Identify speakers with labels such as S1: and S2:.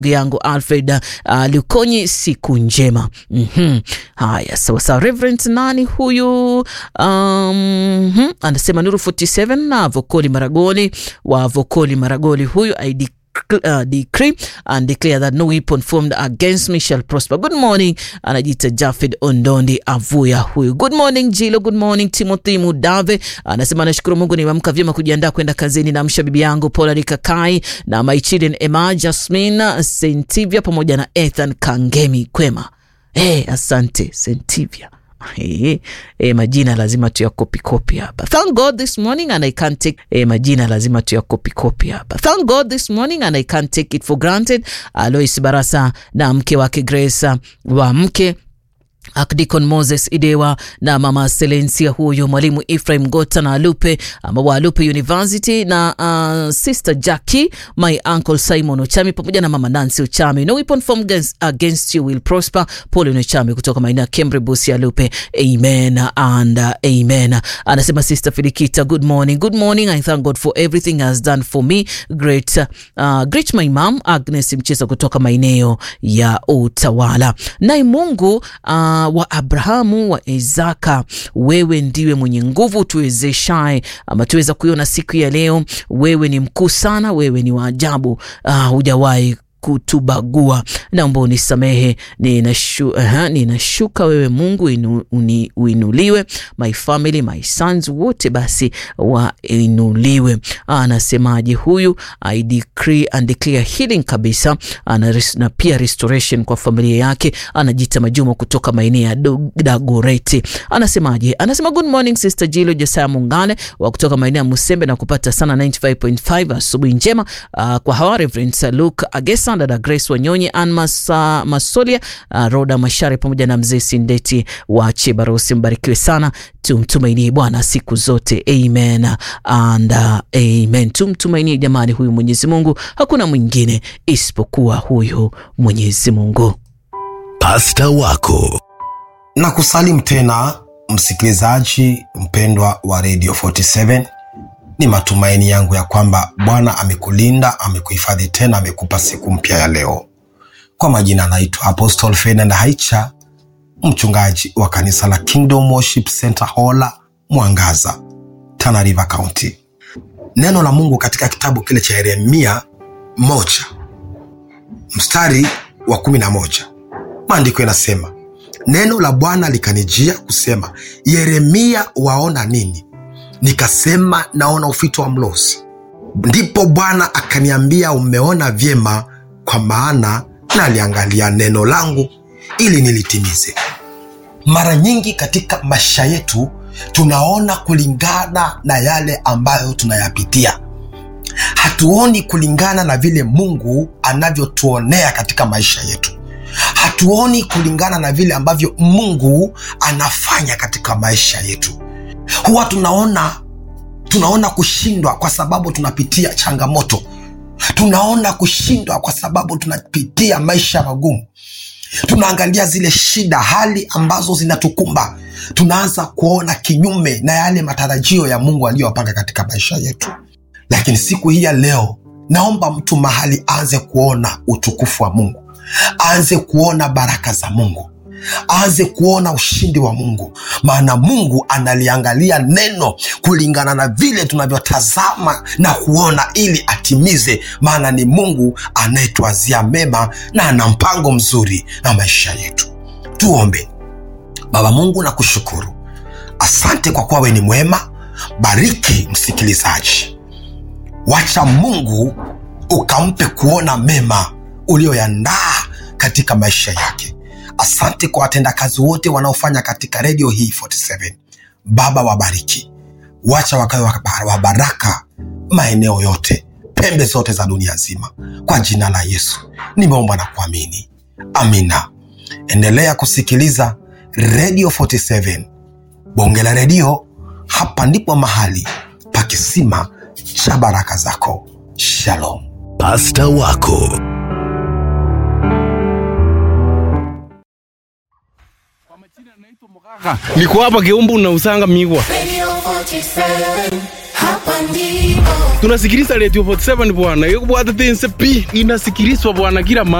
S1: yangu Alfred uh, Lukonyi, siku njema. mm-hmm. Haya, sawa sawa. Reverend nani huyu? um, hmm, anasema Nuru 47 na Vokoli Maragoli wa Vokoli Maragoli, huyu ID Uh, decree and declare that no weapon formed against me shall prosper. Good morning, anajiita Jafid Ondondi Avuya huyu. Good morning Jilo, good morning Timothy Mudave anasema nashukuru Mungu nimeamka vyema kujiandaa kwenda kazini. Namsha bibi yangu Paula Rikakai na my children Emma Jasmine Sentivia pamoja na Ethan Kangemi kwema. Hey, asante Sentivia. Hey, hey, majina lazima tuyakopi kopi hapa. Thank God this morning and I can't take hey, majina lazima tuyakopi kopi hapa. Thank God this morning and I can't take it for granted. Alois Barasa na mke wake Grace wa mke Akdikon Moses Idewa na mama Selensia huyo, mwalimu Ephraim Gota na Alupe ama wa Alupe University na uh, sister Jackie, my uncle Simon Ochami pamoja na mama Nancy Ochami. No weapon formed against, against you will prosper. Pauline Ochami kutoka maeneo ya Kembre Busi Alupe. Amen and uh, amen. Anasema sister Filikita, good morning. Good morning. I thank God for everything he has done for me. Great uh, great my mom Agnes Mcheza kutoka maeneo ya Utawala. Naye Mungu uh, wa Abrahamu wa Isaka, wewe ndiwe mwenye nguvu tuwezeshaye, ama tuweza kuiona siku ya leo. Wewe ni mkuu sana, wewe ni wa ajabu, hujawahi kutubagua. Naomba unisamehe, ninashu, uh, ninashuka wewe Mungu inu, uni, uinuliwe. My family my sons wote basi wainuliwe. Anasemaje huyu? I decree and declare healing kabisa ana, na pia restoration kwa familia yake. Anajita Majuma kutoka maeneo ya Dagoreti. Anasemaje? Anasema good morning sister Jilo Josaya Mungale wa kutoka maeneo ya Musembe na kupata sana 95.5 asubuhi njema uh, kwa hawa Reverend Luke Agesa dada Grace Wanyonyi, Ann Masa, Masolia, uh, Roda Mashare pamoja na mzee Sindeti wa Chebarosi. Mbarikiwe sana, tumtumainie Bwana siku zote, amen and uh, amen. Tumtumainie jamani, huyu Mwenyezi Mungu, hakuna mwingine isipokuwa huyu Mwenyezi Mungu.
S2: Pasta wako
S3: na kusalimu tena msikilizaji mpendwa wa Radio 47 ni matumaini yangu ya kwamba Bwana amekulinda, amekuhifadhi tena, amekupa siku mpya ya leo. Kwa majina anaitwa Apostle Ferdinand Haicha, mchungaji wa kanisa la Kingdom Worship Center Hola, Mwangaza, Tana River County. Neno la Mungu katika kitabu kile cha Yeremia moja mstari wa kumi na moja maandiko yanasema, neno la Bwana likanijia kusema, Yeremia, waona nini? Nikasema naona ufito wa mlozi. Ndipo Bwana akaniambia, umeona vyema, kwa maana naliangalia neno langu ili nilitimize. Mara nyingi katika maisha yetu tunaona kulingana na yale ambayo tunayapitia, hatuoni kulingana na vile Mungu anavyotuonea katika maisha yetu, hatuoni kulingana na vile ambavyo Mungu anafanya katika maisha yetu huwa tunaona tunaona kushindwa kwa sababu tunapitia changamoto, tunaona kushindwa kwa sababu tunapitia maisha magumu. Tunaangalia zile shida, hali ambazo zinatukumba, tunaanza kuona kinyume na yale matarajio ya Mungu aliyopanga katika maisha yetu. Lakini siku hii ya leo, naomba mtu mahali aanze kuona utukufu wa Mungu, aanze kuona baraka za Mungu aanze kuona ushindi wa Mungu, maana Mungu analiangalia neno kulingana na vile tunavyotazama na kuona, ili atimize, maana ni Mungu anayetuazia mema na ana mpango mzuri na maisha yetu. Tuombe. Baba Mungu, na kushukuru, asante kwa kuwa wewe ni mwema. Bariki msikilizaji, wacha Mungu ukampe kuona mema ulioyandaa katika maisha yake. Asante kwa watendakazi wote wanaofanya katika redio hii 47. Baba, wabariki, wacha wakawe wa baraka maeneo yote, pembe zote za dunia nzima, kwa jina la Yesu nimeomba na kuamini, amina. Endelea kusikiliza redio 47, bonge la redio. Hapa ndipo mahali pa kisima cha baraka zako. Shalom.
S2: Pasta wako
S4: niko hapa Kiumbu na usanga migwa
S5: Radio 47,
S4: hapa ndipo
S5: tunasikiliza radio 47 bwana, yo kubwata tense pi inasikilizwa bwana kila